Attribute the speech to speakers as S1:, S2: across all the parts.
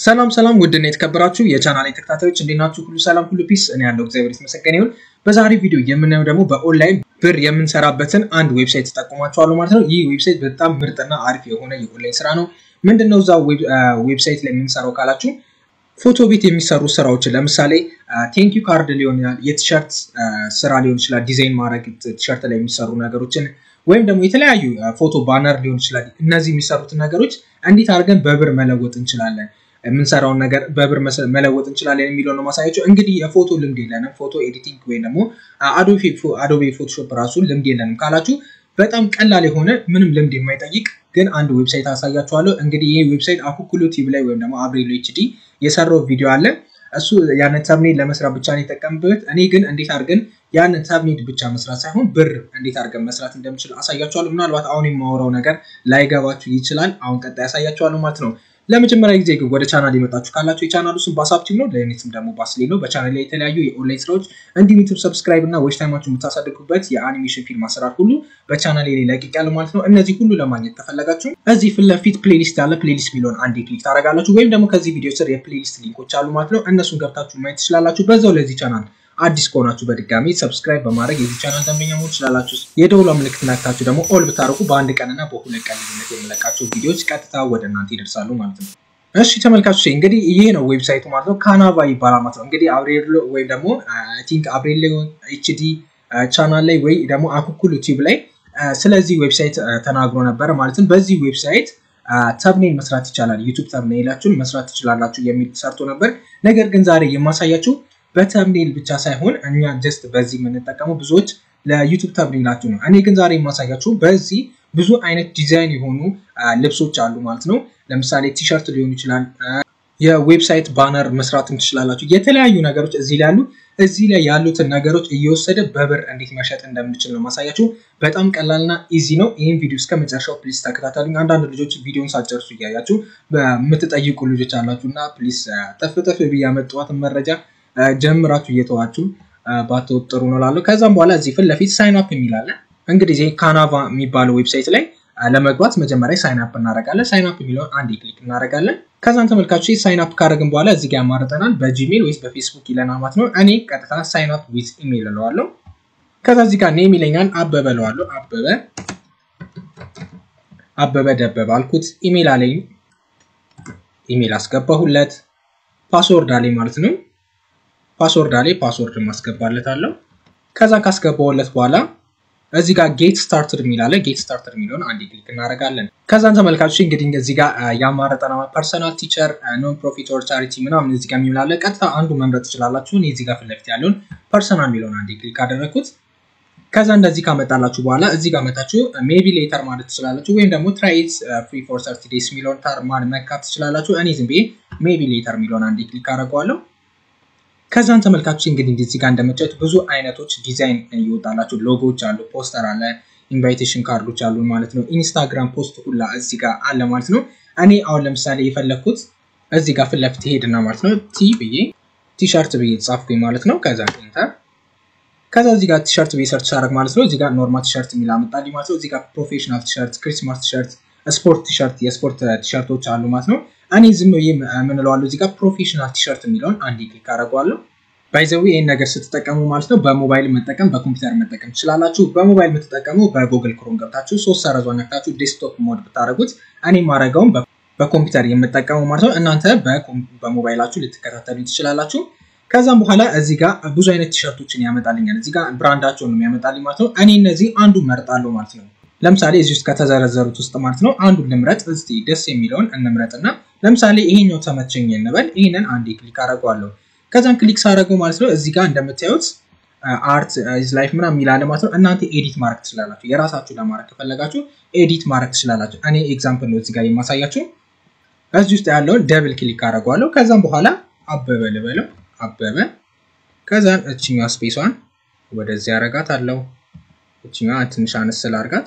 S1: ሰላም ሰላም ውድና የተከበራችሁ የቻናል ተከታታዮች እንዴት ናችሁ? ሁሉ ሰላም፣ ሁሉ ፒስ። እኔ ያለው እግዚአብሔር የተመሰገነ ይሁን። በዛሬ ቪዲዮ የምናየው ደግሞ በኦንላይን ብር የምንሰራበትን አንድ ዌብሳይት ተጠቁማችኋለሁ ማለት ነው። ይህ ዌብሳይት በጣም ምርጥና አሪፍ የሆነ የኦንላይን ስራ ነው። ምንድነው እዛ ዌብሳይት ላይ የምንሰራው ካላችሁ ፎቶ ቤት የሚሰሩ ስራዎችን ለምሳሌ ቴንኪ ካርድ ሊሆን ይችላል፣ የቲሸርት ስራ ሊሆን ይችላል፣ ዲዛይን ማድረግ ቲሸርት ላይ የሚሰሩ ነገሮችን ወይም ደግሞ የተለያዩ ፎቶ ባነር ሊሆን ይችላል። እነዚህ የሚሰሩትን ነገሮች እንዴት አድርገን በብር መለወጥ እንችላለን የምንሰራውን ነገር በብር መለወጥ እንችላለን የሚለው ነው ማሳያቸው። እንግዲህ የፎቶ ልምድ የለንም፣ ፎቶ ኤዲቲንግ ወይም ደግሞ አዶቤ ፎቶሾፕ ራሱ ልምድ የለንም ካላችሁ በጣም ቀላል የሆነ ምንም ልምድ የማይጠይቅ ግን አንድ ዌብሳይት አሳያችኋለሁ። እንግዲህ ይህ ዌብሳይት አኩኩሉ ቲቪ ላይ ወይም ደግሞ አብሬሎ ኤችዲ የሰራው ቪዲዮ አለ። እሱ ያንን ተምኔል ለመስራት ብቻ ነው የጠቀምበት። እኔ ግን እንዴት አድርገን ያንን ተምኔል ብቻ መስራት ሳይሆን ብር እንዴት አድርገን መስራት እንደምችል አሳያችኋለሁ። ምናልባት አሁን የማወራው ነገር ላይገባችሁ ይችላል። አሁን ቀጣይ አሳያችኋለሁ ማለት ነው። ለመጀመሪያ ጊዜ ግን ወደ ቻናል የመጣችሁ ካላችሁ የቻናሉ ስም ባሳብቲቭ ነው፣ ለእኔ ስም ደግሞ ባስሌ ነው። በቻናል ላይ የተለያዩ የኦንላይን ስራዎች እንዲሁም ዩቱብ ሰብስክራይብ እና ዌች ታይማችሁ የምታሳድጉበት የአኒሜሽን ፊልም አሰራር ሁሉ በቻናል ላይ ለቅቄያለሁ ማለት ነው። እነዚህ ሁሉ ለማግኘት ከፈለጋችሁ እዚህ ፊት ለፊት ፕሌሊስት ያለ ፕሌሊስት የሚለውን አንዴ ክሊክ ታደርጋላችሁ፣ ወይም ደግሞ ከዚህ ቪዲዮ ስር የፕሌሊስት ሊንኮች አሉ ማለት ነው። እነሱን ገብታችሁ ማየት ትችላላችሁ። በዛው ለዚህ ቻናል አዲስ ከሆናችሁ በድጋሚ ሰብስክራይብ በማድረግ የዚህ ቻናል ደንበኛ መሆን ትችላላችሁ። የደውሏ ምልክት ነክታችሁ ደግሞ ኦል ብታደርጉ በአንድ ቀንና በሁለት ቀን ልዩነት የምለቃቸው ቪዲዮዎች ቀጥታ ወደ እናንተ ይደርሳሉ ማለት ነው። እሺ ተመልካቾች እንግዲህ ይሄ ነው ዌብሳይቱ ማለት ነው። ካናቫ ይባላል ማለት ነው። እንግዲህ አብሬሎ ወይም ደግሞ ቲንክ አብሬሎ ኤችዲ ቻናል ላይ ወይ ደግሞ አኩኩሉ ቲዩብ ላይ ስለዚህ ዌብሳይት ተናግሮ ነበረ ማለትም በዚህ ዌብሳይት ተብኔል መስራት ይቻላል፣ ዩቱብ ተብኔላችሁን መስራት ትችላላችሁ የሚል ሰርቶ ነበር። ነገር ግን ዛሬ የማሳያችሁ በተብኔል ብቻ ሳይሆን እኛ ጀስት በዚህ የምንጠቀመው ብዙዎች ለዩቱብ ተብኔላችሁ ነው። እኔ ግን ዛሬ የማሳያችሁ በዚህ ብዙ አይነት ዲዛይን የሆኑ ልብሶች አሉ ማለት ነው። ለምሳሌ ቲሸርት ሊሆን ይችላል። የዌብሳይት ባነር መስራትም ትችላላችሁ። የተለያዩ ነገሮች እዚህ ላይ ያሉ እዚህ ላይ ያሉትን ነገሮች እየወሰደ በብር እንዴት መሸጥ እንደምንችል ነው ማሳያችሁ። በጣም ቀላልና ኢዚ ነው። ይህን ቪዲዮ እስከ መጨረሻው ፕሊስ ተከታተሉኝ። አንዳንድ ልጆች ቪዲዮን ሳጨርሱ እያያችሁ በምትጠይቁ ልጆች አላችሁ እና ፕሊስ ጠፍ ጠፍ ብዬ ያመጣኋትን መረጃ ጀምራችሁ እየተዋችሁ ባትወጡ ጥሩ ነው እላለሁ። ከዛም በኋላ እዚህ ፊት ለፊት ሳይን አፕ የሚላለ እንግዲህ ዚህ ካናቫ የሚባለው ዌብሳይት ላይ ለመግባት መጀመሪያ ሳይን አፕ እናደርጋለን። ሳይን አፕ የሚለውን አንድ ክሊክ እናደርጋለን። ከዛም ተመልካቾች ሳይን አፕ ካደረግን በኋላ እዚህ ጋር ያማርጠናል። በጂሜል ወይስ በፌስቡክ ይለናል ማለት ነው። እኔ ቀጥታ ሳይን አፕ ዊዝ ኢሜል እለዋለሁ። ከዛ እዚህ ጋር ኔም ይለኛል። አበበ እለዋለሁ። አበበ አበበ ደበበ አልኩት። ኢሜል አለኝ። ኢሜል አስገባሁለት። ፓስወርድ አለኝ ማለት ነው። ፓስወርድ አለኝ። ፓስወርድ ማስገባለታለሁ። ከዛ ካስገባሁለት በኋላ እዚህ ጋር ጌት ስታርትድ የሚል አለ። ጌት ስታርትድ የሚለውን አንድ ክሊክ እናደርጋለን። ከዛን ተመልካቾች እንግዲህ እዚህ ጋር ያማረጠና ፐርሰናል ቲቸር፣ ኖን ፕሮፊት ኦር ቻሪቲ ምናምን እዚህ ጋር የሚል አለ። ቀጥታ አንዱ መምረጥ ትችላላችሁ። እኔ እዚህ ጋር ፊት ለፊት ያለውን ፐርሰናል የሚለውን አንድ ክሊክ አደረግኩት። ከዛ እንደዚህ ካመጣላችሁ በኋላ እዚህ ጋር መታችሁ ሜቢ ሌተር ማለት ትችላላችሁ፣ ወይም ደግሞ ትራይት ፍሪ ፎር ሰርቲ ዴይስ የሚለውን ተርማን መካት ትችላላችሁ። እኔ ዝም ብዬ ሜቢ ሌተር የሚለውን አንድ ክሊክ አደርገዋለሁ። ከዛን ተመልካቾች እንግዲህ እዚህ ጋር እንደምታዩት ብዙ አይነቶች ዲዛይን ይወጣላቸው ሎጎዎች አሉ፣ ፖስተር አለ፣ ኢንቫይቴሽን ካርዶች አሉ ማለት ነው። ኢንስታግራም ፖስት ሁላ እዚህ ጋር አለ ማለት ነው። እኔ አሁን ለምሳሌ የፈለግኩት እዚህ ጋር ፊት ለፊት ሄድና ማለት ነው ቲ ብዬ ቲሸርት ብዬ ጻፍኩኝ ማለት ነው። ከዛ ኢንተር ከዛ እዚህ ጋር ቲሸርት ብዬ ሰርች ሳደርግ ማለት ነው እዚህ ጋር ኖርማል ቲሸርት የሚል አመጣልኝ ማለት ነው። እዚህ ጋር ፕሮፌሽናል ቲሸርት፣ ክሪስማስ ቲሸርት፣ ስፖርት ቲሸርት የስፖርት ቲሸርቶች አሉ ማለት ነው። እኔ ዝም ብዬ የምንለዋለሁ እዚህ ጋር ፕሮፌሽናል ቲሸርት የሚለውን አንድ ክሊክ አደርገዋለሁ። ባይዘዊ ይህን ነገር ስትጠቀሙ ማለት ነው በሞባይል መጠቀም በኮምፒውተር መጠቀም ትችላላችሁ። በሞባይል የምትጠቀሙ በጉግል ክሮም ገብታችሁ ሶስት ሰረዟን ነክታችሁ ዴስክቶፕ ሞድ ብታደረጉት እኔ ማድረገውን በኮምፒውተር የምጠቀሙ ማለት ነው። እናንተ በሞባይላችሁ ልትከታተሉ ትችላላችሁ። ከዛም በኋላ እዚህ ጋር ብዙ አይነት ቲሸርቶችን ያመጣልኛል። እዚህ ጋር ብራንዳቸውን ነው የሚያመጣልኝ ማለት ነው። እኔ እነዚህ አንዱ መርጣለሁ ማለት ነው። ለምሳሌ እዚህ ውስጥ ከተዘረዘሩት ውስጥ ማለት ነው አንዱን ልምረጥ። እስቲ ደስ የሚለውን እንምረጥና ለምሳሌ ይሄኛው ተመቸኝ እንበል። ይህንን አንዴ ክሊክ አደርገዋለሁ። ከዛን ክሊክ ሳደርገው ማለት ነው እዚህ ጋር እንደምታዩት አርት ኢዝ ላይፍ ምናምን የሚላለ ማለት ነው። እናንተ ኤዲት ማድረግ ትችላላችሁ። የራሳችሁ ለማድረግ ከፈለጋችሁ ኤዲት ማድረግ ትችላላችሁ። እኔ ኤግዛምፕል ነው እዚህ ጋር የማሳያችሁ። እዚህ ውስጥ ያለውን ደብል ክሊክ አደርገዋለሁ። ከዛም በኋላ አበበ ልበለው አበበ። ከዛን እችኛዋ ስፔሷን ወደዚህ አረጋት አለው። እችኛዋ ትንሽ አነስል አርጋት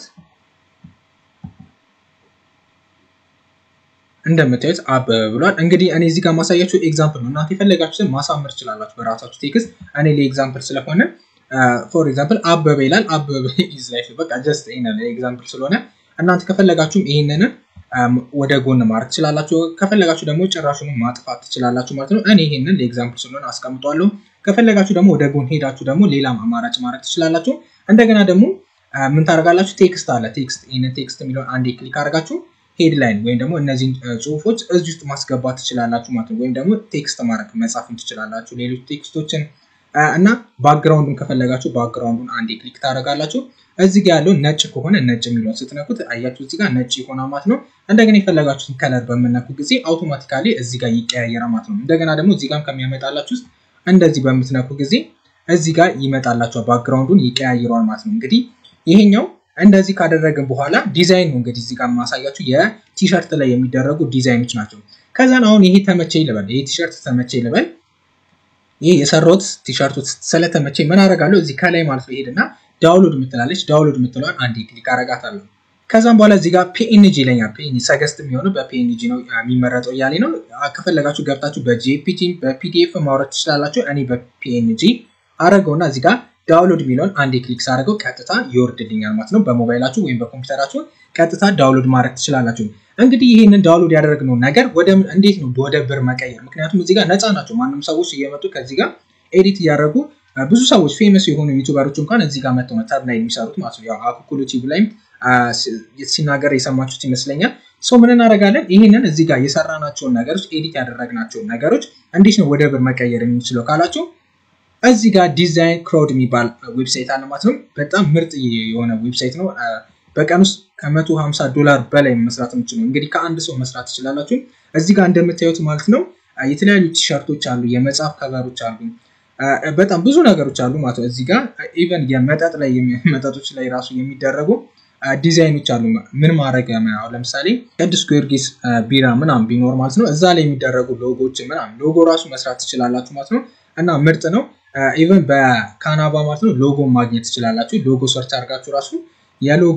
S1: እንደምታዩት አበበ ብሏል። እንግዲህ እኔ እዚህ ጋር ማሳያችሁ ኤግዛምፕል ነው። እናንተ የፈለጋችሁትን ማሳመር ትችላላችሁ በራሳችሁ ቴክስት። እኔ ለኤግዛምፕል ስለሆነ ፎር ኤግዛምፕል አበበ ይላል። አበበ ኢዝ ላይፍ በቃ ጀስት ኤግዛምፕል ስለሆነ እናንተ ከፈለጋችሁም ይህንን ወደ ጎን ማድረግ ትችላላችሁ። ከፈለጋችሁ ደግሞ ጭራሹን ማጥፋት ትችላላችሁ ማለት ነው። እኔ ይሄንን ለኤግዛምፕል ስለሆነ አስቀምጧለሁ። ከፈለጋችሁ ደግሞ ወደ ጎን ሄዳችሁ ደግሞ ሌላም አማራጭ ማድረግ ትችላላችሁ። እንደገና ደግሞ ምን ታደርጋላችሁ? ቴክስት አለ። ቴክስት ይህንን ቴክስት የሚለውን አንዴ ክሊክ አድርጋችሁ ሄድላይን ወይም ደግሞ እነዚህን ጽሁፎች እዚህ ውስጥ ማስገባት ትችላላችሁ ማለት ነው። ወይም ደግሞ ቴክስት ማድረግ መጻፍም ትችላላችሁ ሌሎች ቴክስቶችን እና ባክግራውንዱን ከፈለጋችሁ ባክግራውንዱን አንዴ ክሊክ ታደርጋላችሁ። እዚህ ጋር ያለው ነጭ ከሆነ ነጭ የሚለውን ስትነኩት አያችሁ እዚህ ጋር ነጭ ይሆናል ማለት ነው። እንደገና የፈለጋችሁትን ከለር በምነኩ ጊዜ አውቶማቲካሊ እዚህ ጋር ይቀያየራል ማለት ነው። እንደገና ደግሞ እዚህ ጋር ከሚያመጣላችሁ ውስጥ እንደዚህ በምትነኩ ጊዜ እዚህ ጋር ይመጣላችኋል፣ ባክግራውንዱን ይቀያይረዋል ማለት ነው። እንግዲህ ይሄኛው እንደዚህ ካደረግን በኋላ ዲዛይን ነው እንግዲህ እዚህ ጋር የማሳያችሁ የቲሸርት ላይ የሚደረጉ ዲዛይኖች ናቸው። ከዛን አሁን ይሄ ተመቸኝ ልበል፣ ይሄ ቲሸርት ተመቸኝ ልበል ይህ የሰራሁት ቲሸርቱ ስለተመቸኝ ምን አደርጋለሁ እዚህ ከላይ ማለት ነው ሄድና ዳውንሎድ የምትላለች ዳውንሎድ የምትለዋን አንዴ ክሊክ አረጋታለሁ። ከዛም በኋላ እዚህ ጋር ፒኤንጂ ይለኛል። ፒኤንጂ ሰገስት የሚሆነው በፒኤንጂ ነው የሚመረጠው እያለኝ ነው። ከፈለጋችሁ ገብታችሁ በጄፒጂ በፒዲኤፍ ማውረድ ትችላላችሁ። እኔ በፒኤንጂ አረገውና እዚህ ጋር ዳውንሎድ የሚለውን አንዴ ክሊክ ሳደርገው ቀጥታ ይወርድልኛል ማለት ነው። በሞባይላችሁ ወይም በኮምፒውተራችሁ ቀጥታ ዳውንሎድ ማድረግ ትችላላችሁ። እንግዲህ ይህንን ዳውንሎድ ያደረግነው ነገር ወደ እንዴት ነው ወደ ብር መቀየር? ምክንያቱም እዚህ ጋር ነፃ ናቸው። ማንም ሰዎች እየመጡ ከዚህ ጋር ኤዲት እያደረጉ ብዙ ሰዎች ፌመስ የሆኑ ዩቱበሮች እንኳን እዚህ ጋር መጥተው ነው ተብ ላይ የሚሰሩት ማለት ነው። ያው አኩኩሉ ቲቪ ላይም ሲናገር የሰማችሁት ይመስለኛል። ሰው ምን እናደርጋለን? ይህንን እዚህ ጋር የሰራናቸውን ነገሮች ኤዲት ያደረግናቸውን ነገሮች እንዴት ነው ወደ ብር መቀየር የምንችለው ካላችሁ እዚህ ጋር ዲዛይን ክራውድ የሚባል ዌብሳይት አለ ማለት ነው። በጣም ምርጥ የሆነ ዌብሳይት ነው። በቀን ውስጥ ከመቶ ሀምሳ ዶላር በላይ መስራት የምችሉ እንግዲህ ከአንድ ሰው መስራት ትችላላችሁ። እዚህ ጋር እንደምታዩት ማለት ነው የተለያዩ ቲሸርቶች አሉ፣ የመጽሐፍ ከቨሮች አሉ፣ በጣም ብዙ ነገሮች አሉ ማለት ነው። እዚህ ጋር ኢቨን የመጠጥ ላይ መጠጦች ላይ ራሱ የሚደረጉ ዲዛይኖች አሉ። ምን ማድረግ ለምሳሌ ቅዱስ ጊዮርጊስ ቢራ ምናምን ቢኖር ማለት ነው እዛ ላይ የሚደረጉ ሎጎዎች ምናምን ሎጎ ራሱ መስራት ትችላላችሁ ማለት ነው እና ምርጥ ነው። ኢቨን በካናቫ ማለት ነው ሎጎ ማግኘት ትችላላችሁ። ሎጎ ሰርች አድርጋችሁ ራሱ የሎጎ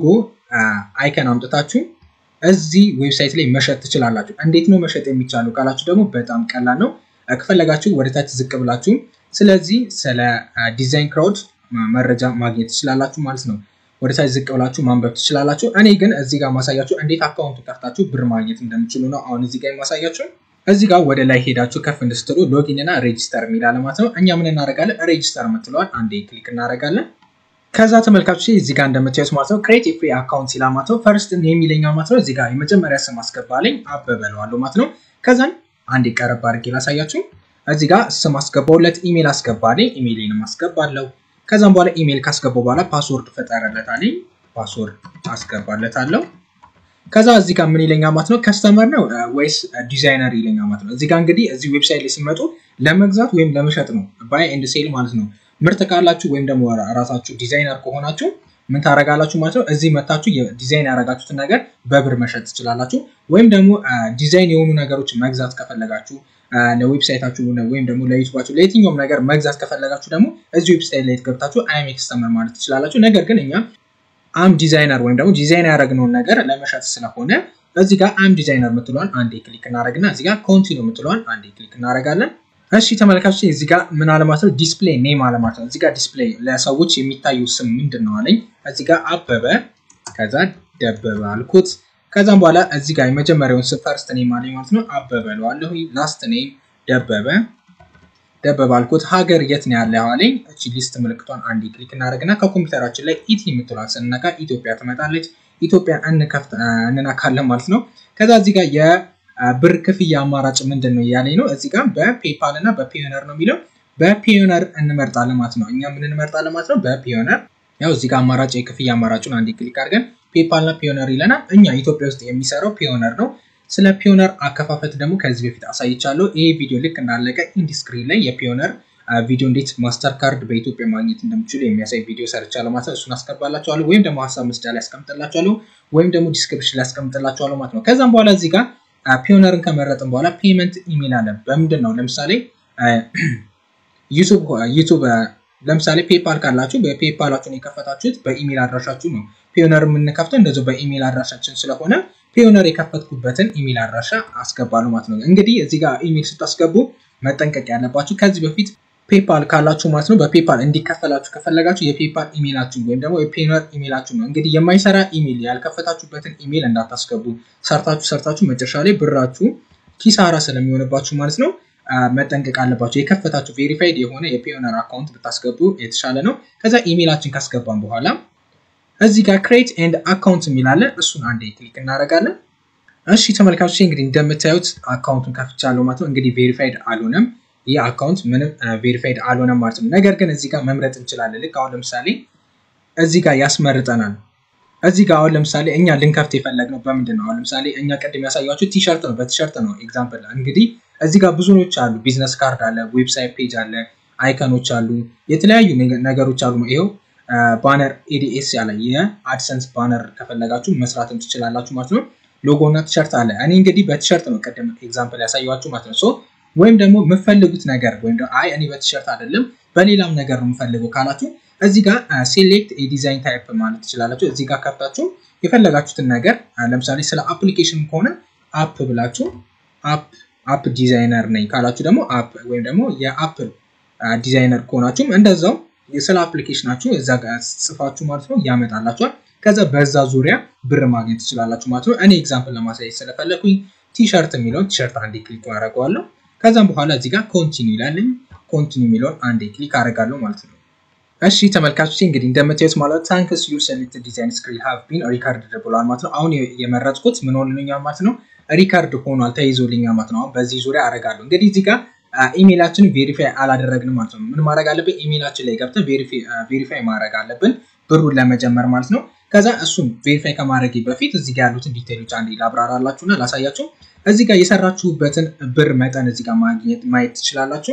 S1: አይከን አምጥታችሁ እዚህ ዌብሳይት ላይ መሸጥ ትችላላችሁ። እንዴት ነው መሸጥ የሚቻለው ካላችሁ ደግሞ በጣም ቀላል ነው። ከፈለጋችሁ ወደታች ዝቅ ብላችሁ ስለዚህ ስለ ዲዛይን ክራውድ መረጃ ማግኘት ትችላላችሁ ማለት ነው። ወደታች ዝቅ ብላችሁ ማንበብ ትችላላችሁ። እኔ ግን እዚህ ጋር ማሳያችሁ እንዴት አካውንቱ ከፍታችሁ ብር ማግኘት እንደምችሉ ነው። አሁን እዚህ ጋር ማሳያችሁ እዚህ ጋር ወደ ላይ ሄዳችሁ ከፍ እንድስትሉ ሎጊን እና ሬጂስተር የሚላለ ማለት ነው። እኛ ምን እናደርጋለን? ሬጂስተር የምትለዋል አንዴ ክሊክ እናደርጋለን። ከዛ ተመልካቾች እዚህ ጋር እንደምታዩት ማለት ነው ክሬት ፍሪ አካውንት ሲላ ማለት ነው ፈርስት የሚለኛው ማለት ነው። እዚህ ጋር የመጀመሪያ ስም አስገባለኝ አበበ እለዋለሁ ማለት ነው። ከዛን አንዴ ቀረብ አድርጌ ላሳያችሁ። እዚህ ጋር ስም አስገባውለት፣ ኢሜል አስገባለኝ፣ ኢሜይልንም አስገባለሁ። ከዛም በኋላ ኢሜይል ካስገባው በኋላ ፓስወርድ ፈጠረለታለኝ፣ ፓስወርድ አስገባለታለሁ። ከዛ እዚህ ጋር ምን ይለኛል ማለት ነው ከስተመር ነው ወይስ ዲዛይነር ይለኛል ማለት ነው። እዚህ ጋር እንግዲህ እዚህ ዌብሳይት ላይ ሲመጡ ለመግዛት ወይም ለመሸጥ ነው ባይ ኤንድ ሴል ማለት ነው። ምርት ካላችሁ ወይም ደግሞ ራሳችሁ ዲዛይነር ከሆናችሁ ምን ታደርጋላችሁ ማለት ነው። እዚህ መታችሁ ዲዛይን ያደረጋችሁትን ነገር በብር መሸጥ ትችላላችሁ። ወይም ደግሞ ዲዛይን የሆኑ ነገሮች መግዛት ከፈለጋችሁ ለዌብሳይታችሁ ወይም ደግሞ ለዩቱባችሁ ለየትኛውም ነገር መግዛት ከፈለጋችሁ ደግሞ እዚህ ዌብሳይት ላይ ገብታችሁ አይም ከስተመር ማለት ትችላላችሁ። ነገር ግን እኛ አም ዲዛይነር ወይም ደግሞ ዲዛይን ያደረግነውን ነገር ለመሸጥ ስለሆነ እዚህ ጋር አም ዲዛይነር የምትለዋን አንዴ ክሊክ እናደረግና እዚህ ጋር ኮንቲኒ የምትለዋን አንዴ ክሊክ እናደረጋለን። እሺ ተመልካቾች እዚህ ጋር ምን አለማለት ነው ዲስፕሌይ ኔም አለማለት ነው። እዚህ ጋር ዲስፕሌይ ለሰዎች የሚታዩ ስም ምንድን ነው አለኝ። እዚህ ጋር አበበ ከዛ ደበበ አልኩት። ከዛም በኋላ እዚህ ጋር የመጀመሪያውን ስም ፈርስት ኔም አለኝ ማለት ነው አበበ ለዋለሁ። ላስት ኔም ደበበ ደበበ አልኩት። ሀገር የት ነው ያለ አለኝ። እቺ ሊስት ምልክቷን አንድ ክሊክ እናደርግና ከኮምፒውተራችን ላይ ኢቲ የምትሏን ስንነካ ኢትዮጵያ ትመጣለች። ኢትዮጵያ እንነካለን ማለት ነው። ከዛ እዚህ ጋር የብር ክፍያ አማራጭ ምንድን ነው እያለኝ ነው። እዚህ ጋር በፔፓል እና በፒዮነር ነው የሚለው። በፒዮነር እንመርጣለን ማለት ነው። እኛ ምን እንመርጣለን ማለት ነው? በፒዮነር ያው እዚህ ጋር አማራጭ የክፍያ አማራጩን አንድ ክሊክ አድርገን ፔፓል እና ፒዮነር ይለናል። እኛ ኢትዮጵያ ውስጥ የሚሰራው ፒዮነር ነው። ስለ ፒዮነር አከፋፈት ደግሞ ከዚህ በፊት አሳይቻለሁ። ይሄ ቪዲዮ ልክ እንዳለቀ ኢንዲስክሪን ላይ የፒዮነር ቪዲዮ እንዴት ማስተር ካርድ በኢትዮጵያ ማግኘት እንደምችሉ የሚያሳይ ቪዲዮ ሰርቻለሁ ማለት ነው። እሱን አስገባላችኋለሁ ወይም ደግሞ ሀሳብ መስጫ ላይ ያስቀምጥላችኋለሁ ወይም ደግሞ ዲስክሪፕሽን ላይ ያስቀምጥላችኋለሁ ማለት ነው። ከዛም በኋላ እዚህ ጋር ፒዮነርን ከመረጥን በኋላ ፔመንት ኢሜል አለ። በምንድን ነው ለምሳሌ ዩቱብ ለምሳሌ ፔፓል ካላችሁ በፔፓላችሁን የከፈታችሁት በኢሜል አድራሻችሁ ነው። ፒዮነር የምንከፍተው እንደዚያው በኢሜል አድራሻችን ስለሆነ ፒዮነር የከፈትኩበትን ኢሜል አድራሻ አስገባሉ ማለት ነው። እንግዲህ እዚህ ጋር ኢሜል ስታስገቡ መጠንቀቅ ያለባችሁ ከዚህ በፊት ፔፓል ካላችሁ ማለት ነው በፔፓል እንዲከፈላችሁ ከፈለጋችሁ የፔፓል ኢሜላችሁ ወይም ደግሞ የፔነር ኢሜላችሁ ነው። እንግዲህ የማይሰራ ኢሜል ያልከፈታችሁበትን ኢሜል እንዳታስገቡ። ሰርታችሁ ሰርታችሁ መጨረሻ ላይ ብራችሁ ኪሳራ ስለሚሆንባችሁ ማለት ነው መጠንቀቅ አለባቸው። የከፈታችሁ ቬሪፋይድ የሆነ የፒዮነር አካውንት ብታስገቡ የተሻለ ነው። ከዛ ኢሜላችን ካስገባን በኋላ እዚህ ጋር ክሬት ኤንድ አካውንት የሚላለ እሱን አንዴ ክሊክ እናደርጋለን። እሺ ተመልካቾች እንግዲህ እንደምታዩት አካውንቱን ከፍቻለሁ ማለት ነው። እንግዲህ ቬሪፋይድ አልሆነም ይህ አካውንት ምንም ቬሪፋይድ አልሆነም ማለት ነው። ነገር ግን እዚህ ጋር መምረጥ እንችላለን። ልክ አሁን ለምሳሌ እዚህ ጋር ያስመርጠናል። እዚህ ጋር አሁን ለምሳሌ እኛ ልንከፍት የፈለግነው በምንድን ነው? አሁን ለምሳሌ እኛ ቅድም ያሳያችሁ ቲሸርት ነው። በቲሸርት ነው ኤግዛምፕል። እንግዲህ እዚህ ጋር ብዙዎች አሉ። ቢዝነስ ካርድ አለ፣ ዌብሳይት ፔጅ አለ፣ አይከኖች አሉ፣ የተለያዩ ነገሮች አሉ። ይኸው ባነር ኤዲኤስ ያለ የአድሰንስ ባነር ከፈለጋችሁ መስራትም ትችላላችሁ ማለት ነው። ሎጎ እና ቲሸርት አለ። እኔ እንግዲህ በቲሸርት ነው ቅድም ኤግዛምፕል ያሳያችሁ ማለት ነው። ወይም ደግሞ የምፈልጉት ነገር ወይም ደግሞ አይ እኔ በቲሸርት አይደለም በሌላም ነገር ነው የምፈልገው ካላችሁ እዚህ ጋር ሴሌክት የዲዛይን ታይፕ ማለት ትችላላችሁ። እዚህ ጋር ከፍታችሁ የፈለጋችሁትን ነገር ለምሳሌ ስለ አፕሊኬሽን ከሆነ አፕ ብላችሁ አፕ አፕ ዲዛይነር ነኝ ካላችሁ ደግሞ አፕ ወይም ደግሞ የአፕል ዲዛይነር ከሆናችሁም እንደዛው ስለ አፕሊኬሽናችሁ እዛ ጋር ጽፋችሁ ማለት ነው ያመጣላችኋል። ከዛ በዛ ዙሪያ ብር ማግኘት ትችላላችሁ ማለት ነው። እኔ ኤግዛምፕል ለማሳየት ስለፈለኩኝ ቲሸርት የሚለውን ቲሸርት አንዴ ክሊክ አደርገዋለሁ። ከዛም በኋላ እዚህ ጋር ኮንቲኒ ይላለኝ ኮንቲኒ የሚለውን አንዴ ክሊክ አደርጋለሁ ማለት ነው። እሺ ተመልካቾች እንግዲህ እንደምታዩት ማለት ታንክስ ዩር ሴሌክትድ ዲዛይን ስክሪን ሃቭ ቢን ሪካርድ ብሏል ማለት ነው። አሁን የመረጥኩት ምን ሆንልኛል ማለት ነው ሪካርድ ሆኗል ተይዞልኛል ማለት ነው። አሁን በዚህ ዙሪያ አደርጋለሁ። እንግዲህ እዚህ ጋር ኢሜይላችንን ቬሪፋይ አላደረግንም ማለት ነው። ምን ማድረግ አለብን? ኢሜይላችን ላይ ገብተን ቬሪፋይ ማድረግ አለብን ብሩን ለመጀመር ማለት ነው። ከዛ እሱን ቬሪፋይ ከማድረግ በፊት እዚህ ጋር ያሉትን ዲቴይሎች አንዴ ላብራራላችሁና ላሳያችሁ። እዚህ ጋር የሰራችሁበትን ብር መጠን እዚህ ጋር ማግኘት ማየት ትችላላችሁ።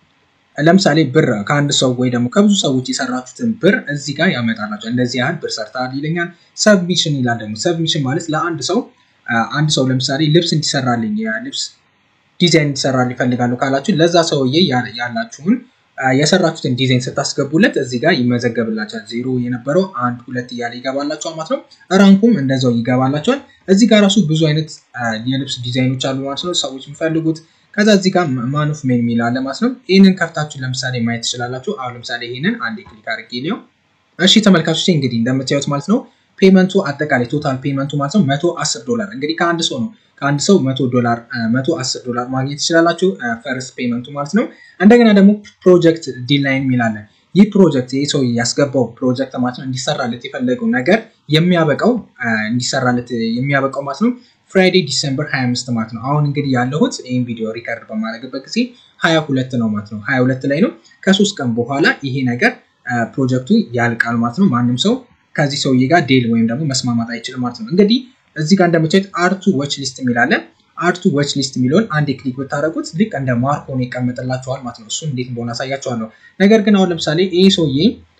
S1: ለምሳሌ ብር ከአንድ ሰው ወይ ደግሞ ከብዙ ሰዎች የሰራችሁትን ብር እዚህ ጋር ያመጣላቸው። እንደዚህ ያህል ብር ሰርተሃል ይለኛል። ሰብሚሽን ይላል ደግሞ ሰብሚሽን ማለት ለአንድ ሰው አንድ ሰው ለምሳሌ ልብስ እንዲሰራልኝ ልብስ ዲዛይን እንዲሰራልኝ ይፈልጋሉ ካላችሁ ለዛ ሰውዬ ያላችሁን የሰራችሁትን ዲዛይን ስታስገቡለት እዚህ ጋር ይመዘገብላቸዋል። ዜሮ የነበረው አንድ ሁለት እያለ ይገባላቸዋል ማለት ነው። ራንኩም እንደዛው ይገባላቸዋል። እዚህ ጋር ራሱ ብዙ አይነት የልብስ ዲዛይኖች አሉ ማለት ነው ሰዎች የሚፈልጉት ከዛ እዚህ ጋር ማን ኦፍ ሜን የሚል አለ ማለት ነው። ይህንን ከፍታችሁ ለምሳሌ ማየት ትችላላችሁ። አሁን ለምሳሌ ይህንን አንድ ክሊክ አድርጌ ሊው። እሺ ተመልካቾች እንግዲህ እንደምታዩት ማለት ነው ፔመንቱ አጠቃላይ ቶታል ፔመንቱ ማለት ነው መቶ አስር ዶላር እንግዲህ ከአንድ ሰው ነው ከአንድ ሰው መቶ ዶላር መቶ አስር ዶላር ማግኘት ትችላላችሁ ፈርስት ፔመንቱ ማለት ነው። እንደገና ደግሞ ፕሮጀክት ዲላይን የሚላለ ይህ ፕሮጀክት ይህ ሰው ያስገባው ፕሮጀክት ማለት ነው እንዲሰራለት የፈለገው ነገር የሚያበቃው እንዲሰራለት የሚያበቃው ማለት ነው ፍራይዴ ዲሰምበር 25 ማለት ነው። አሁን እንግዲህ ያለሁት ይህን ቪዲዮ ሪከርድ በማድረግበት ጊዜ 22 ነው ማለት ነው። 22 ላይ ነው። ከሶስት ቀን በኋላ ይሄ ነገር ፕሮጀክቱ ያልቃል ማለት ነው። ማንም ሰው ከዚህ ሰውዬ ጋር ዴል ወይም ደግሞ መስማማት አይችልም ማለት ነው። እንግዲህ እዚህ ጋር እንደምታዩት አርቱ ዎች ሊስት የሚላለን አርቱ ዎች ሊስት የሚለውን አንድ ክሊክ ብታደረጉት ልክ እንደ ማርክ ሆኖ ይቀመጥላቸዋል ማለት ነው። እሱ እንዴት እንደሆነ አሳያቸዋለሁ። ነገር ግን አሁን ለምሳሌ ይህ ሰውዬ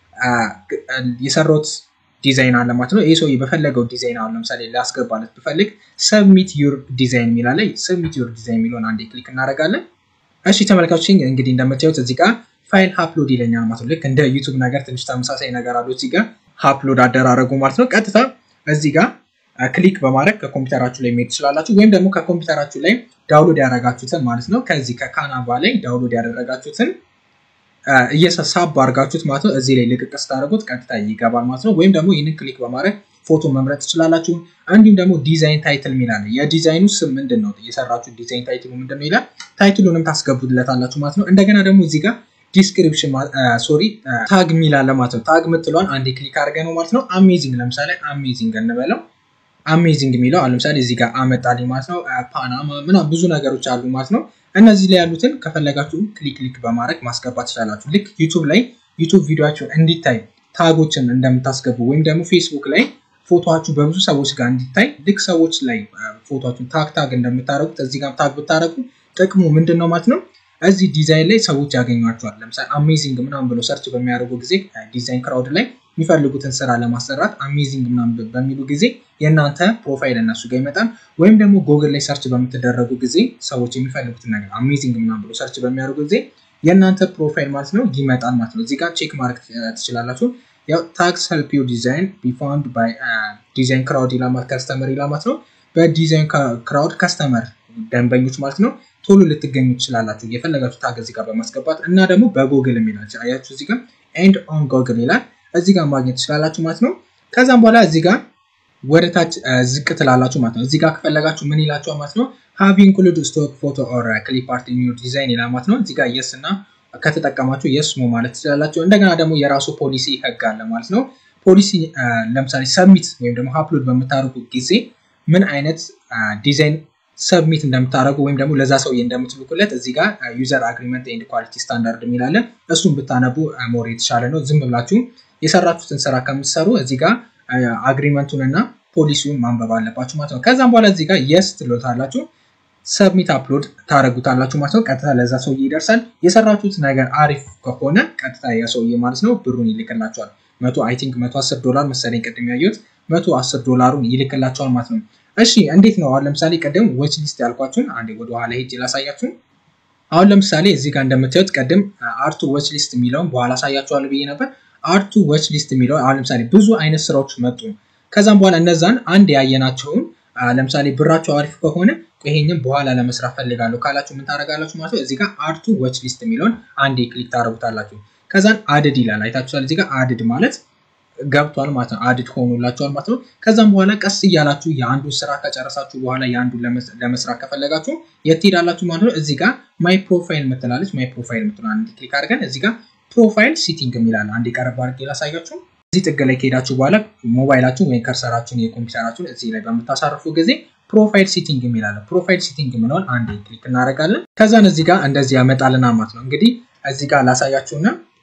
S1: የሰራሁት ዲዛይን አለ ማለት ነው። ይህ ሰውዬ በፈለገው ዲዛይን አሁን ለምሳሌ ላስገባለት ብፈልግ ሰብሚት ዩር ዲዛይን የሚላ ላይ ሰብሚት ዩር ዲዛይን የሚለውን አንዴ ክሊክ እናደርጋለን። እሺ ተመልካቾች እንግዲህ እንደምታዩት እዚህ ጋር ፋይል ሀፕሎድ ይለኛል ማለት ነው። ልክ እንደ ዩቱብ ነገር ትንሽ ተመሳሳይ ነገር አለው እዚህ ጋር ሀፕሎድ አደራረጉ ማለት ነው። ቀጥታ እዚህ ጋር ክሊክ በማድረግ ከኮምፒውተራችሁ ላይ መሄድ ትችላላችሁ። ወይም ደግሞ ከኮምፒውተራችሁ ላይ ዳውንሎድ ያደረጋችሁትን ማለት ነው ከዚህ ከካናቫ ላይ ዳውንሎድ ያደረጋችሁትን እየሳብ አድርጋችሁት ማለት ነው እዚህ ላይ ልቅቅ ስታደርጉት ቀጥታ ይገባል ማለት ነው። ወይም ደግሞ ይህንን ክሊክ በማድረግ ፎቶ መምረጥ ትችላላችሁ። እንዲሁም ደግሞ ዲዛይን ታይትል ሚላለ የዲዛይኑ ስም ምንድን ነው የሰራችሁ ዲዛይን ታይትሉ ምንድን ነው ይላል። ታይትሉንም ታስገቡለታላችሁ ማለት ነው። እንደገና ደግሞ እዚህ ጋር ዲስክሪፕሽን ሶሪ ታግ ሚላለ ማለት ነው። ታግ ምትለዋን አንዴ ክሊክ አድርገ ነው ማለት ነው። አሜዚንግ ለምሳሌ አሜዚንግ እንበለው አሜዚንግ የሚለው አሁን ለምሳሌ እዚህ ጋር አመጣልኝ ማለት ነው። ፓናማ ምናምን ብዙ ነገሮች አሉ ማለት ነው። እነዚህ ላይ ያሉትን ከፈለጋችሁ ክሊክ ክሊክ በማድረግ ማስገባት ትችላላችሁ። ልክ ዩቱብ ላይ ዩቱብ ቪዲዮቸው እንዲታይ ታጎችን እንደምታስገቡ ወይም ደግሞ ፌስቡክ ላይ ፎቶችሁ በብዙ ሰዎች ጋር እንዲታይ ልክ ሰዎች ላይ ፎቶችሁን ታግ ታግ እንደምታደረጉት እዚህ ጋር ታግ ብታደረጉ ጥቅሙ ምንድን ነው ማለት ነው። እዚህ ዲዛይን ላይ ሰዎች ያገኟቸዋል። ለምሳሌ አሜዚንግ ምናምን ብሎ ሰርች በሚያደርጉ ጊዜ ዲዛይን ክራውድ ላይ የሚፈልጉትን ስራ ለማሰራት አሜዚንግ ምናምን በሚሉ ጊዜ የእናንተ ፕሮፋይል እነሱ ጋር ይመጣል። ወይም ደግሞ ጎግል ላይ ሰርች በምትደረጉ ጊዜ ሰዎች የሚፈልጉትን ነገር አሜዚንግ ምናምን ብሎ ሰርች በሚያደርጉ ጊዜ የእናንተ ፕሮፋይል ማለት ነው ይመጣል ማለት ነው። እዚህ ጋር ቼክ ማድረግ ትችላላችሁ። ያው ታክስ ሄልፕ ዩ ዲዛይን ቢ ፋውንድ ባይ ዲዛይን ክራውድ ይላማት ከስተመር ይላማት ነው። በዲዛይን ክራውድ ከስተመር ደንበኞች ማለት ነው ቶሎ ልትገኙ ትችላላችሁ። የፈለጋችሁ ታግ እዚህ ጋር በማስገባት እና ደግሞ በጎግል የሚላቸው አያችሁ እዚህ ጋር ኤንድ ኦን ጎግል ይላል እዚህ ጋር ማግኘት ትችላላችሁ ማለት ነው። ከዛም በኋላ እዚህ ጋር ወደ ታች ዝቅ ትላላችሁ ማለት ነው። እዚህ ጋር ከፈለጋችሁ ምን ይላችኋል ማለት ነው ሃቭ ኢንክሉድ ስቶክ ፎቶ ኦር ክሊፕ አርት ኢን ዩር ዲዛይን ይላል ማለት ነው። እዚህ ጋር የስ እና ከተጠቀማችሁ የስ ሞ ማለት ትችላላችሁ። እንደገና ደግሞ የራሱ ፖሊሲ ህግ አለ ማለት ነው። ፖሊሲ ለምሳሌ ሰብሚት ወይም ደግሞ አፕሎድ በምታደርጉ ጊዜ ምን አይነት ዲዛይን ሰብሚት እንደምታደርጉ ወይም ደግሞ ለዛ ሰውዬ እንደምትልኩለት እዚህ ጋር ዩዘር አግሪመንት ኤንድ ኳሊቲ ስታንዳርድ የሚላለ እሱን ብታነቡ ሞር የተሻለ ነው። ዝም ብላችሁ የሰራችሁትን ስራ ከምትሰሩ እዚህ ጋር አግሪመንቱን እና ፖሊሲውን ማንበብ አለባችሁ ማለት ነው። ከዛም በኋላ እዚህ ጋር የስ ትሎታላችሁ ሰብሚት አፕሎድ ታደረጉታላችሁ ማለት ነው። ቀጥታ ለዛ ሰውዬ ይደርሳል። የሰራችሁት ነገር አሪፍ ከሆነ ቀጥታ ያ ሰውዬ ማለት ነው ብሩን ይልክላቸዋል። መቶ አይ ቲንክ መቶ አስር ዶላር መሰለኝ ቅድም ያየሁት መቶ አስር ዶላሩን ይልክላቸዋል ማለት ነው። እሺ እንዴት ነው? አሁን ለምሳሌ ቅድም ዌች ሊስት ያልኳችሁን አንዴ ወደኋላ ሄጅ ላሳያችሁ። አሁን ለምሳሌ እዚህ ጋር እንደምታዩት ቅድም አርቱ ዌች ሊስት የሚለውን በኋላ አሳያችኋለሁ ብዬ ነበር። አርቱ ዌች ሊስት የሚለው አሁን ለምሳሌ ብዙ አይነት ስራዎች መጡ። ከዛም በኋላ እነዛን አንድ ያየናቸውን ለምሳሌ ብራቸው አሪፍ ከሆነ ይሄኝም በኋላ ለመስራት ፈልጋለሁ ካላችሁ ምን ታደርጋላችሁ ማለት ነው። እዚህ ጋር አርቱ ዌች ሊስት የሚለውን አንዴ ክሊክ ታደርጉታላችሁ። ከዛን አድድ ይላል አይታችኋል። እዚህ ጋር አድድ ማለት ገብቷል ማለት ነው። አድድ ሆኖላችኋል ማለት ነው። ከዛም በኋላ ቀስ እያላችሁ የአንዱን ስራ ከጨረሳችሁ በኋላ የአንዱን ለመስራት ከፈለጋችሁ የት ሄዳላችሁ ማለት ነው። እዚህ ጋር ማይ ፕሮፋይል ምትላለች። ማይ ፕሮፋይል ምትሆን አንድ ክሊክ አድርገን እዚህ ጋር ፕሮፋይል ሲቲንግ የሚላል አንድ ቀረብ አድርጌ ላሳያችሁ። እዚህ ጥግ ላይ ከሄዳችሁ በኋላ ሞባይላችሁን ወይም ከርሰራችሁን የኮምፒውተራችሁን እዚህ ላይ በምታሳርፉ ጊዜ ፕሮፋይል ሲቲንግ የሚላለ ፕሮፋይል ሲቲንግ ምንሆን አንድ ክሊክ እናደርጋለን። ከዛን እዚህ ጋር እንደዚህ ያመጣልና ማለት ነው። እንግዲህ እዚህ ጋር ላሳያችሁና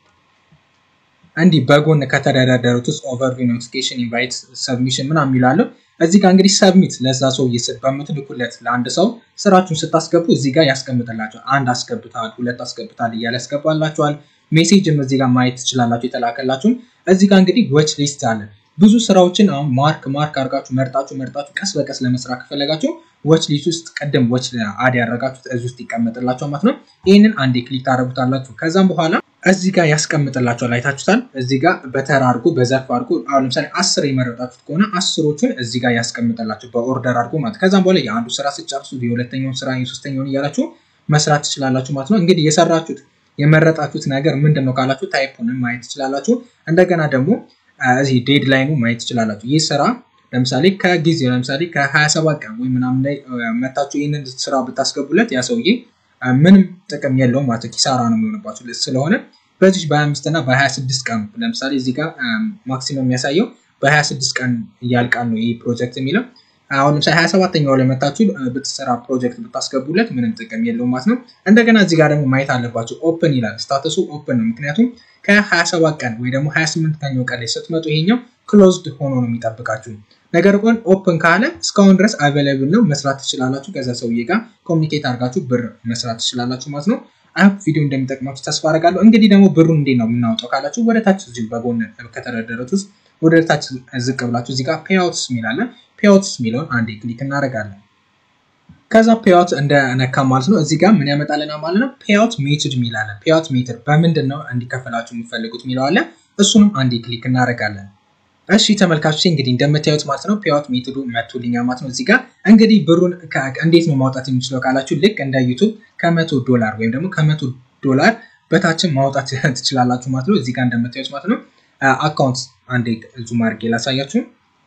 S1: እንዲህ በጎን ከተደረደሩት ውስጥ ኦቨርቪው፣ ኖቲፊኬሽን፣ ኢንቫይት፣ ሰብሚሽን ምናምን የሚላለው እዚህ ጋር እንግዲህ ሰብሚት ለዛ ሰው በምትልኩለት ለአንድ ሰው ስራችሁን ስታስገቡ እዚህ ጋር ያስቀምጥላቸዋል። አንድ አስገብታል፣ ሁለት አስገብታል እያለ ያስገባላቸዋል። ሜሴጅም እዚህ ጋር ማየት ትችላላችሁ የተላከላችሁን። እዚህ ጋር እንግዲህ ዌች ሊስት አለ። ብዙ ስራዎችን አሁን ማርክ ማርክ አድርጋችሁ መርጣችሁ መርጣችሁ ቀስ በቀስ ለመስራት ከፈለጋችሁ ዌች ሊስት ውስጥ ቅድም ዌች አድ ያደረጋችሁት እዚህ ውስጥ ይቀመጥላቸው ማለት ነው። ይህንን አንዴ ክሊክ ታደርጉታላችሁ። ከዛም በኋላ እዚህ ጋር ያስቀምጥላቸዋል። አይታችሁታል። እዚህ ጋር በተራ አድርጎ በዘርፍ አድርጎ አሁን ለምሳሌ አስር የመረጣችሁት ከሆነ አስሮቹን እዚህ ጋር ያስቀምጥላችሁ በኦርደር አድርጎ ማለት ከዛም በኋላ የአንዱ ስራ ስጨርሱ የሁለተኛውን ስራ የሶስተኛውን እያላችሁ መስራት ትችላላችሁ ማለት ነው። እንግዲህ የሰራችሁት የመረጣችሁት ነገር ምንድን ነው ካላችሁ ታይፑንም ማየት ትችላላችሁ። እንደገና ደግሞ እዚህ ዴድ ላይኑ ማየት ትችላላችሁ። ይህ ስራ ለምሳሌ ከጊዜ ለምሳሌ ከ27 ቀን ወይ ምናምን ላይ መታችሁ ይህንን ስራ ብታስገቡለት ያ ሰውዬ ምንም ጥቅም የለውም ማለት ኪሳራ ነው የሚሆንባቸው ስለሆነ በዚህ በ25 እና በ26 ቀን ለምሳሌ እዚህ ጋር ማክሲመም የሚያሳየው በ26 ቀን እያልቃል ነው ይህ ፕሮጀክት የሚለው አሁን ለምሳሌ 27ኛው ላይ መታችሁ ብትሰራ ፕሮጀክት ብታስገቡለት ምንም ጥቅም የለውም ማለት ነው። እንደገና እዚህ ጋር ደግሞ ማየት አለባቸው ኦፕን ይላል። ስታተሱ ኦፕን ነው። ምክንያቱም ከ27 ቀን ወይ ደግሞ 28ኛው ቀን ላይ ስትመጡ ይሄኛው ክሎዝድ ሆኖ ነው የሚጠብቃችሁ። ነገር ግን ኦፕን ካለ እስካሁን ድረስ አቬላብል ነው፣ መስራት ትችላላችሁ። ከዛ ሰውዬ ጋር ኮሚኒኬት አድርጋችሁ ብር መስራት ትችላላችሁ ማለት ነው። አይ ቪዲዮ እንደሚጠቅማችሁ ተስፋ አደርጋለሁ። እንግዲህ ደግሞ ብሩን እንዴት ነው የምናወጣው ካላችሁ ወደ ታች እዚሁ በጎን ከተደረደሩት ውስጥ ወደ ታች ዝቅ ብላችሁ እዚህ ጋር ፔአውትስ የሚላለ ፔአውትስ የሚለውን አንዴ ክሊክ እናደርጋለን። ከዛ ፔአውት እንደነካ ማለት ነው እዚህ ጋር ምን ያመጣልና ማለት ነው ፔአውት ሜትድ የሚላለ ፔአውት ሜትድ በምንድን ነው እንዲከፈላችሁ የሚፈልጉት የሚለው አለ። እሱንም አንዴ ክሊክ እናደርጋለን። እሺ ተመልካቾች እንግዲህ እንደምታዩት ማለት ነው ፔአውት ሜትዱ መቶልኛል ማለት ነው። እዚህ ጋር እንግዲህ ብሩን እንዴት ነው ማውጣት የምችለው ካላችሁ ልክ እንደ ዩቱብ ከመቶ ዶላር ወይም ደግሞ ከመቶ ዶላር በታችን ማውጣት ትችላላችሁ ማለት ነው። እዚህ ጋር እንደምታዩት ማለት ነው አካውንት አንዴ ዙም አድርጌ ላሳያችሁ።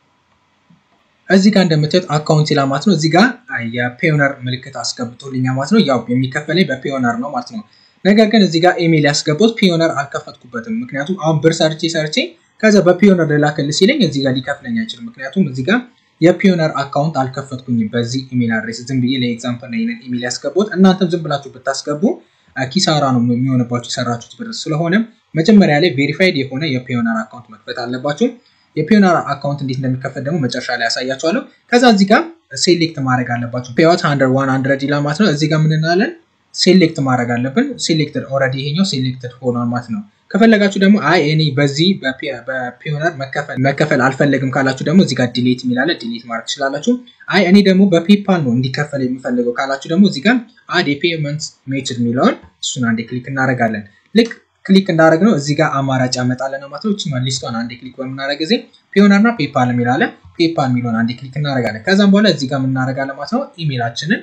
S1: እዚህ ጋር እንደምታዩት አካውንት ይላል ማለት ነው። እዚህ ጋር የፔዮነር ምልክት አስገብቶልኛል ማለት ነው። ያው የሚከፈለኝ በፔዮነር ነው ማለት ነው። ነገር ግን እዚህ ጋር ኢሜል ያስገባሁት ፔዮነር አልከፈትኩበትም። ምክንያቱም አሁን ብር ሰርቼ ሰርቼ ከዛ በፒዮነር ልላክልህ ሲለኝ እዚህ ጋር ሊከፍለኝ አይችልም። ምክንያቱም እዚህ ጋር የፒዮነር አካውንት አልከፈትኩኝም በዚህ ኢሜል አድሬስ ዝም ብዬ ለኤግዛምፕል ነው ይህንን ኢሜል ያስገባሁት። እናንተም ዝም ብላችሁ ብታስገቡ ኪሳራ ነው የሚሆንባችሁ የሰራችሁት ብር ስለሆነ መጀመሪያ ላይ ቬሪፋይድ የሆነ የፒዮነር አካውንት መክፈት አለባችሁ። የፒዮነር አካውንት እንዴት እንደሚከፈት ደግሞ መጨረሻ ላይ ያሳያችኋለሁ። ከዛ እዚህ ጋር ሴሌክት ማድረግ አለባችሁ። ፔዋት ሀንድረድ ዋን ሀንድረድ ይላል ማለት ነው። እዚህ ጋር ምን እንላለን? ሴሌክት ማድረግ አለብን። ሴሌክትድ ኦልሬዲ ይሄኛው ሴሌክትድ ሆኗል ማለት ነው። ከፈለጋችሁ ደግሞ አይ እኔ በዚህ በፒዮነር መከፈል አልፈለግም ካላችሁ ደግሞ እዚህ ጋር ዲሌት የሚላለ ዲሌት ማድረግ ትችላላችሁ። አይ እኔ ደግሞ በፔፓል ነው እንዲከፈል የሚፈልገው ካላችሁ ደግሞ እዚህ ጋር አድ የፔመንት ሜትድ የሚለውን እሱን አንዴ ክሊክ እናደርጋለን። ልክ ክሊክ እንዳደረግ ነው እዚህ ጋር አማራጭ ያመጣለን ማለት ነው። እቺ ሊስቷን አንዴ ክሊክ በምናደርግ ጊዜ ፒዮነር እና ፔፓል የሚላለ ፔፓል የሚለውን አንዴ ክሊክ እናደርጋለን። ከዛም በኋላ እዚህ ጋር የምናደርጋለን ማለት ነው ኢሜላችንን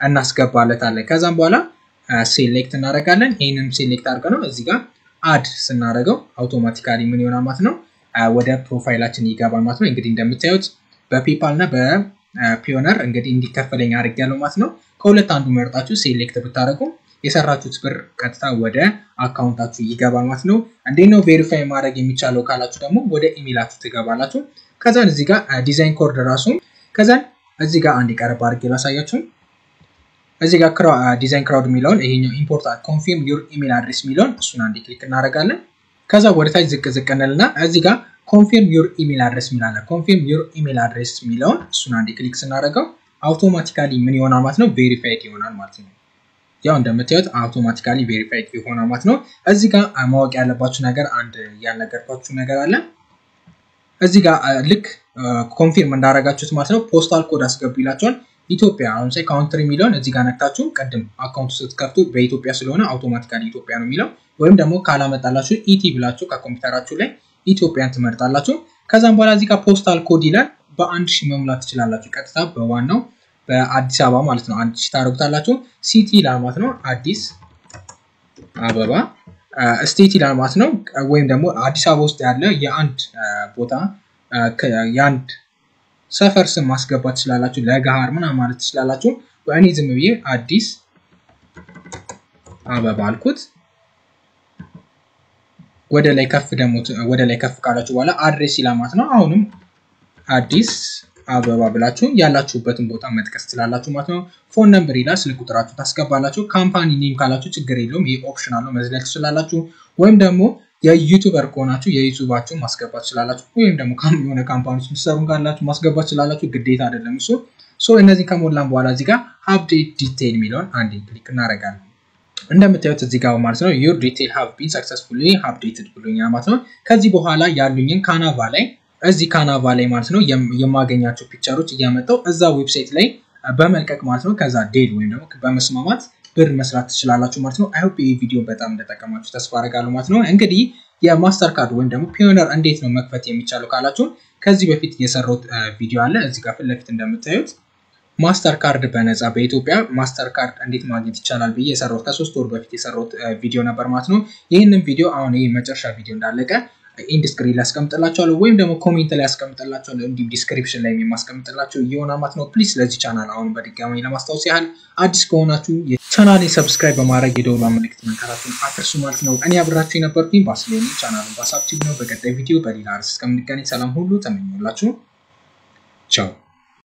S1: እናስገባለታለን። ከዛም በኋላ ሴሌክት እናደርጋለን። ይህንም ሴሌክት አድርገ ነው እዚህ ጋር አድ ስናደርገው አውቶማቲካሊ ምን ይሆናል ማለት ነው ወደ ፕሮፋይላችን ይገባል ማለት ነው። እንግዲህ እንደምታዩት በፔፓል እና በፒዮነር እንግዲህ እንዲከፈለኝ አድርጌያለሁ ማለት ነው። ከሁለት አንዱ መርጣችሁ ሴሌክት ብታደርጉ የሰራችሁት ብር ቀጥታ ወደ አካውንታችሁ ይገባል ማለት ነው። እንዴት ነው ቬሪፋይ ማድረግ የሚቻለው ካላችሁ ደግሞ ወደ ኢሜይላችሁ ትገባላችሁ። ከዛን እዚህ ጋር ዲዛይን ኮድ ራሱ ከዛን እዚህ ጋር አንድ ቀረብ አድርጌ ላሳያችሁ። እዚህ ጋር ዲዛይን ክራውድ የሚለውን ይሄኛው ኢምፖርታንት ኮንፊርም ዩር ኢሜል አድሬስ የሚለውን እሱን አንድ ክሊክ እናደርጋለን። ከዛ ወደ ታች ዝቅ ዝቅ እንልና እዚህ ጋር ኮንፊርም ዩር ኢሜል አድሬስ የሚላለ ኮንፊርም ዩር ኢሜል አድሬስ የሚለውን እሱን አንድ ክሊክ ስናደርገው አውቶማቲካሊ ምን ይሆናል ማለት ነው ቬሪፋይድ ይሆናል ማለት ነው። ያው እንደምታዩት አውቶማቲካሊ ቬሪፋይድ ይሆናል ማለት ነው። እዚህ ጋር ማወቅ ያለባችሁ ነገር አንድ ያልነገርኳችሁ ነገር አለ። እዚህ ጋር ልክ ኮንፊርም እንዳደረጋችሁት ማለት ነው ፖስታል ኮድ አስገቡ ይላቸዋል። ኢትዮጵያ አሁን ሳይ ካውንትሪ የሚለውን እዚህ ጋር ነክታችሁ ቅድም አካውንቱ ስትከፍቱ በኢትዮጵያ ስለሆነ አውቶማቲካሊ ኢትዮጵያ ነው የሚለው ወይም ደግሞ ካላመጣላችሁ ኢቲ ብላችሁ ከኮምፒውተራችሁ ላይ ኢትዮጵያን ትመርጣላችሁ። ከዛም በኋላ እዚህ ጋር ፖስታል ኮድ ይላል። በአንድ ሺህ መሙላት ትችላላችሁ። ቀጥታ በዋናው በአዲስ አበባ ማለት ነው አንድ ሺህ ታደርጉታላችሁ። ሲቲ ይላል ማለት ነው አዲስ አበባ ስቴት ይላል ማለት ነው። ወይም ደግሞ አዲስ አበባ ውስጥ ያለ የአንድ ቦታ የአንድ ሰፈር ስም ማስገባት ትችላላችሁ። ለገሃር ምናምን ማለት ትችላላችሁ። እኔ ዝም ብዬ አዲስ አበባ አልኩት። ወደ ላይ ከፍ ደግሞ ወደ ላይ ከፍ ካላችሁ በኋላ አድሬስ ይላል ማለት ነው። አሁንም አዲስ አበባ ብላችሁ ያላችሁበትን ቦታ መጥቀስ ትችላላችሁ ማለት ነው። ፎን ነምበር ይላል፣ ስልክ ቁጥራችሁ ታስገባላችሁ። ካምፓኒ ኔም ካላችሁ ችግር የለውም፣ ይሄ ኦፕሽናል ነው፣ መዝለል ትችላላችሁ። ወይም ደግሞ የዩቱበር ከሆናችሁ የዩቱባችሁን ማስገባት ትችላላችሁ። ወይም ደግሞ የሆነ ካምፓኒ ምትሰሩ ካላችሁ ማስገባት ትችላላችሁ። ግዴታ አይደለም እሱ። ሶ እነዚህ ከሞላን በኋላ እዚህ ጋር አፕዴት ዲቴይል የሚለውን አንድ ክሊክ እናደርጋለን። እንደምታዩት እዚህ ጋር ማለት ነው ዩር ዲቴይል ሃቭ ቢን ሰክሰስፉሊ አፕዴትድ ብሎኛል ማለት ነው። ከዚህ በኋላ ያሉኝን ካናቫ ላይ እዚህ ካናቫ ላይ ማለት ነው የማገኛቸው ፒክቸሮች እያመጣው እዛ ዌብሳይት ላይ በመልቀቅ ማለት ነው ከዛ ዴል ወይም ደግሞ በመስማማት ብር መስራት ትችላላችሁ ማለት ነው። አይሆፕ ይህ ቪዲዮ በጣም እንደጠቀማችሁ ተስፋ አደርጋለሁ ማለት ነው። እንግዲህ የማስተር ካርድ ወይም ደግሞ ፒዮነር እንዴት ነው መክፈት የሚቻለው ካላችሁ ከዚህ በፊት የሰራሁት ቪዲዮ አለ እዚህ ጋር ፊት ለፊት እንደምታዩት ማስተር ካርድ በነፃ በኢትዮጵያ ማስተር ካርድ እንዴት ማግኘት ይቻላል ብዬ የሰራሁት ከሶስት ወር በፊት የሰራሁት ቪዲዮ ነበር ማለት ነው። ይህንን ቪዲዮ አሁን ይህ መጨረሻ ቪዲዮ እንዳለቀ ኢንዱስትሪ ላይ ያስቀምጥላቸዋለሁ ወይም ደግሞ ኮሜንት ላይ ያስቀምጥላቸዋለሁ እንዲሁም ዲስክሪፕሽን ላይ የማስቀምጥላቸው እየሆነ ማለት ነው። ፕሊስ ለዚህ ቻናል አሁን በድጋሚ ለማስታወስ ያህል አዲስ ከሆናችሁ ቻናሌ ሰብስክራይብ በማድረግ የደውሏ ምልክት መንካታችሁን አትርሱ ማለት ነው። እኔ አብራችሁ የነበርኩኝ ባስሌኒ ቻናሉን ባሳብቲቭ ነው። በቀጣይ ቪዲዮ በሌላ ርዕስ እስከምንገናኝ ሰላም ሁሉ ተመኘላችሁ። ቻው